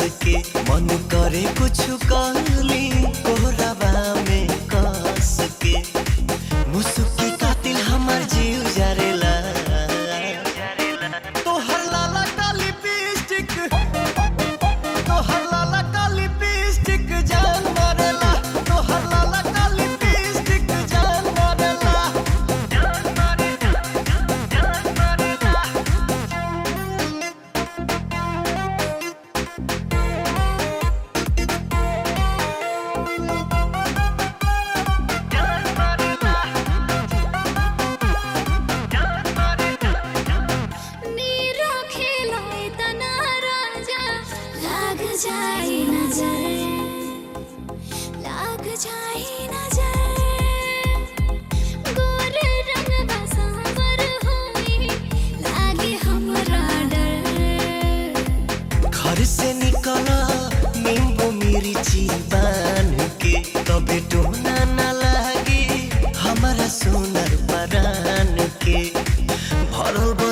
के मन करे कुछ कहली कोहरावा में कस के मुसुकी कातिल हमर जीव जरेला तोहर लाला का लिपस्टिक तोहर लाला का लिपस्टिक जान मारेला तोहर लाला का लिपस्टिक जान मारेला जान मारेला जान मारेला जान मारेला जान मारेला नीरो खेलाए तना राजा लाग जाए नजर लाग जाए नजर गोर रंग बसावर होई लागे हमरा डर घर से निकला नींबू मिर्ची बान के तबे टोना न लागे हमारा सोनर परान के भरल